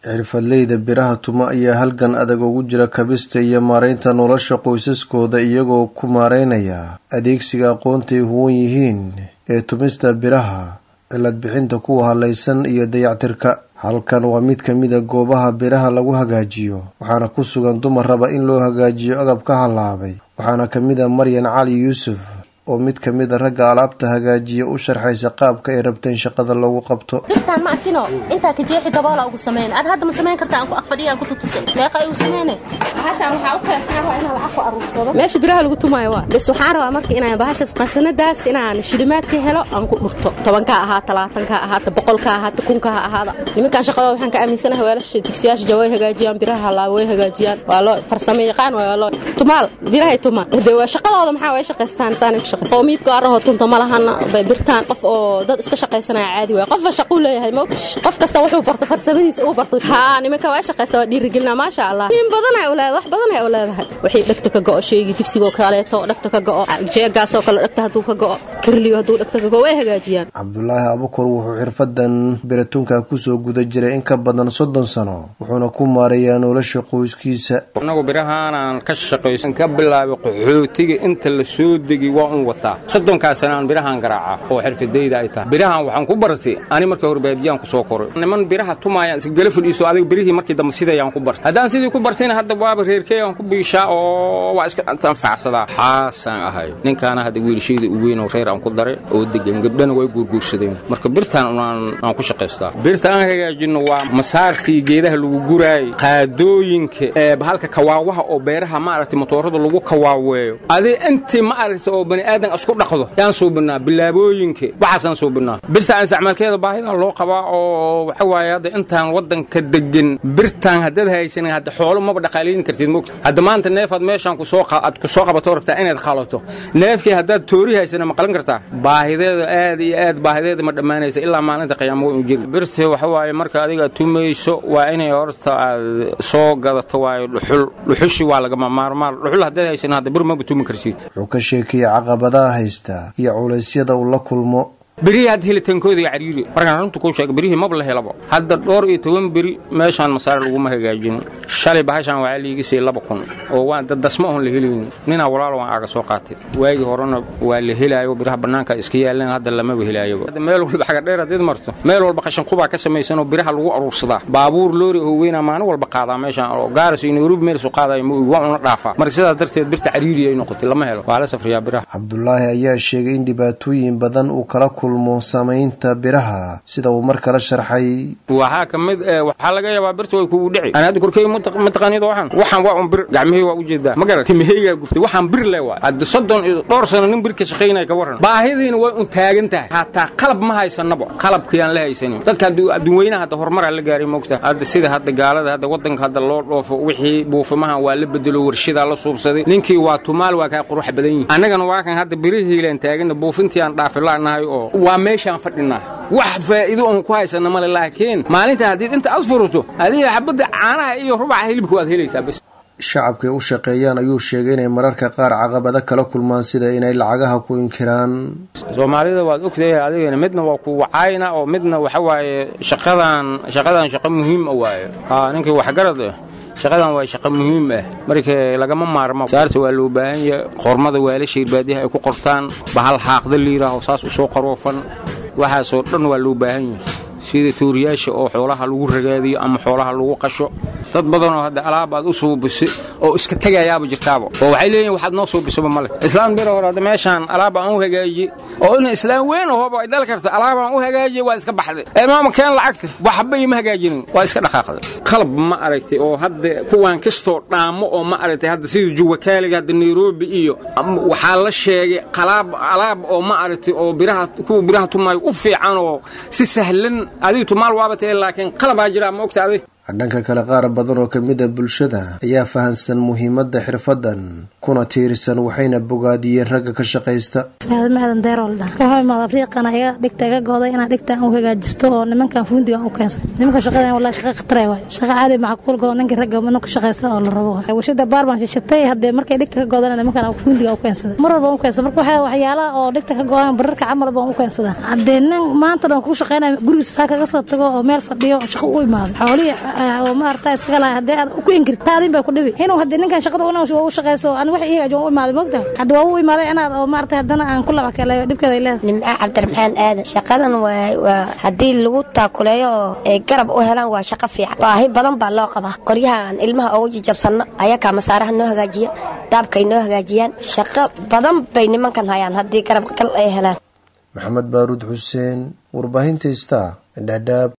xirfadleyda biraha tuma ayaa halgan adag ugu jira kabista iyo maaraynta nolosha qoysaskooda iyagoo ku maaraynaya adeegsiga aqoontaay huwan yihiin ee tumista biraha cilad bixinta kuwa halaysan iyo dayactirka halkan waa mid ka mid a goobaha biraha lagu hagaajiyo waxaana ku sugan dumar raba in loo hagaajiyo agab ka halaabay waxaana ka mid a maryan cali yuusuf oo mid ka mid a ragga alaabta hagaajiya u sharxaysa qaabka ay rabteen shaqada loogu qabto birtaan ma arkino intaa ka jeexi daboola ugu sameyn ad hadda ma samayn karta aan ku aqfadhiya aan ku tutusay meeqa igu sameyne bahashaan waxaa u keensan waa inaan lacag ku aruursado meesha biraha lagu tumaayo waa bis waxaan rabaa marka inaan bahashaas qasanadaas inaan shilimaad ka helo aan ku dhurto tobanka ahaata labaatanka ahaata boqolka ahaata kunka ha ahaada nimankan shaqada waxaan ka aaminsanahay weelasha digsiyaasha jawa way hagaajiyaan biraha halaaba way hagaajiyaan waa loo farsamo yaqaan waa loo tumaal birahay tumaan de waa shaqadooda maxaa way shaqaystaan saanay ku shaqaystaan qowmiyad gaaraho tunta ma lahan birtaan qof oo dad iska shaqaysanaya caadi waay qofba shaquu leeyahay mo qof kasta wuxuu barto farsamadiisa uu barto haa nimanka waa shaqaysta waa dhiirigelina maasha allah in badan ay uleedahay wax badan ay uleedahay wixii dhegta ka go'o sheegi digsigoo kaleeto dhegta ka go'o jeegaasoo kale dhegta hadduu ka go'o kirliyo hadduu dhegta ka go'o way hagaajiyaan cabdulaahi abukur wuxuu xirfadan biratunka kusoo guda jiray in ka badan soddon sano wuxuuna ku maareeyaa nolosha qoyskiisa annagu birahaanaan ka shaqaysan ka bilaabay qaxootiga inta la soo degi waa un wataa soddonkaa sana aan birahaan garaaca oo xirfadayda ay tahay birahan waxaan ku bartay ani marka hore baadiyaan ku soo koray niman biraha tumaayaan iskagala fadhiisto adiga birihii markii dambe sidayaan ku bartay haddaan sidii ku bartayna hadda waaba reerkeeyaan ku biishaa oo waa iska anfacsadaa xaasaan ahay ninkaana hadda wiilashayda u weyn oo reer aan ku daray oo degan gabdhana way guurguursadeen marka birtaan aan ku shaqaystaa birta aan hagaajinno waa masaartii geedaha lagu guraayay qaadooyinka ee bahalka kawaawaha oo beeraha maaragtay motoorada lagu kawaaweeyo adi intii ma aragtay oo bani aadan isku dhaqdo yaan suubinaa bilaabooyinka waxaasaan suubinaa birtaan isticmaalkeeda baahida loo qabaa oo waxa waaye hadda intaan waddanka degan birtaan haddaad haysanin hadda xoolo maba dhaqaalayn kartid mogta hadda maanta neefaad meeshaan kusoo aad ku soo qabato rabtaa inaad qalato neefkii haddaad toori haysana ma qalan kartaa baahideeda aad iyo aad baahideeda ma dhammaanaysa ilaa maalinta qiyaamo u jiri birta waxa waaye marka adiga tumayso waa inay horta aad soo gadato waayo dhuxul dhuxushi waa lagama maarmaan dhuxul haddaad haysanin hadda bir maba tumi karsid wuxuu ka sheekayay caqabadaha haysta iyo culaysyada uu la kulmo berihii hadda helitaankooda iyo cariiri markaan runta kuu sheega berihii maba la helaba hadda dhowr iyo toban beri meeshaan masaare laguma hagaajin shalay bahashaan waxaa liiga siiyey laba kun oo waan dadasma oon la helayn ninaa walaalo waan aaga soo qaatay waagii horena waa la helaayo biraha bannaanka iska yaaleen hadda lamaba helaayoba hadda meel walba xagadheer haddaad marto meel walba qashin qubaa ka samaysan oo biraha lagu aruursadaa baabuur loori oo weynaa maalin walba qaadaa meeshaan oo gaaris iyo nairobi meel soo qaadayo ma ogi waa una dhaafaa marka sidaas darteed birta cariiri ay noqotay lama helo waa la safriyaa biraha cabdulaahi ayaa sheegay in dhibaatooyin badan uu kala kulmo samaynta biraha sida uu mar kala sharxay waxaa ka mid waxaa laga yaabaa birta way kugu dhici aan hadda korkey mataqaanid waxaan waxaan waa un bir gacmihii waa ujeedaa ma garat timaheygaa gubtay waxaan bir le waay hadda soddon iyo dhowr sano nin bir ka shaqaynaya ka warran baahidiina way un taagan tahay hataa qalab ma haysanaba qalabkiyaan la haysanin dadka adduunweynaha hadda horumaraa la gaaray moogta hadda sida hadda gaalada hadda waddanka hadda loo dhoofo wixii buufimahan waa la bedelo warshadaa la suubsaday ninkii waa tumaal waa kaa qurux badan yihin annagana waa kan hadda birihiilaan taagana buufintii aan dhaafila'nahay oo waa meeshaan fadhinaa wax faa'iido oon ku haysana male laakiin maalinta haddiid inta aad furato adiga xabadda caanaha iyo rubaca hilibka waad helaysaa bas shacabkay u shaqeeyaan ayuu sheegay inay mararka qaar caqabado kala kulmaan sida inay lacagaha ku inkiraan soomaalida waad ogtahay adigana midna waa ku wacayna oo midna waxa waaye shaqadan shaqadan shaqo muhiim a waaye haa ninkii waxgarad ah shaqadan waa shaqo muhiim ah marka lagama maarmo saarta waa loo baahan yahay qormada waalasha irbaadiyaha ay ku qortaan bahal xaaqda liiraaho saas u soo qaroofan waxaasoo dhan waa loo baahan yahay sida tuuriyaasha oo xoolaha lagu ragaadiyo ama xoolaha lagu qasho dad badanoo hadda alaab aad u suubisay oo iska tegayaaba jirtaaba oo waxay leeyihin waxaad noo suubisaba male islaan bir hore hadda meeshaan alaab aan u hagaajiye oo in islaan weyn ahooba ay dhali karta alaab aan u hagaajiye waa iska baxday ee maama keen lacagta waxba ima hagaajinin waa iska dhaqaaqday qalab ma aragtay oo hadda kuwaan kastoo dhaamo oo ma aragtay hadda sida juwakaaliga hadda nairobi iyo waxaa la sheegay qalaab alaab oo ma aragtay oo biraha kuwa biraha tumaayo u fiican oo si sahlan adigu tumaal waaba tahay laakiin qalabaa jiraa ma ogta adig dhanka kale qaar badan oo ka mid a bulshada ayaa fahansan muhiimadda xirfadan kuna tiirsan waxayna bogaadiyeen ragga ka shaqaysta maadan deeroldha wuxuu imaada riiqana iga dhigta iga gooday inaan dhigta u hagaajisto oo nimankan fuundiga u keensan nimanka shaqadan wallahi shaqa khatare waay shaqa caadi macquul goo ninka ragga mana ku shaqaysta oo la rabo warshada baar baan shishatay haddee markay dhigta ka goodana nimankan fundiga u keensada mar walba u keensada marka waxaa waxyaalaha oo dhigta ka goodan bararka camal baan u keensada haddee nin maanta dhan ku shaqaynaya gurigiisa saa kaga soo tago oo meel fadhiyo shaqo u imaado xoolihii oo maarata iskaga lahay haddee aad ku inkirta adin baa ku dhibi inuu haddee ninkan shaqada una u shaqayso ani wax iyaga ajoon u imaaday moogta hadda waa u imaaday inaad oo maarata haddana aan ku laba kaleeyo dhibkeeda ay leedahay nimco cabdiraxmaan aadan shaqadan waa waa haddii lagu taakuleeyo oo ay garab u helaan waa shaqo fiican baahi badan baa loo qabaa qoryahaan ilmaha ugu jijabsanno ayakaa masaaraha noo hagaajiya daabkay noo hagaajiyaan shaqo badan bay nimankan hayaan haddii garab gal ay helaan maxamed baaruud xuseen warbaahinta star dhadhaab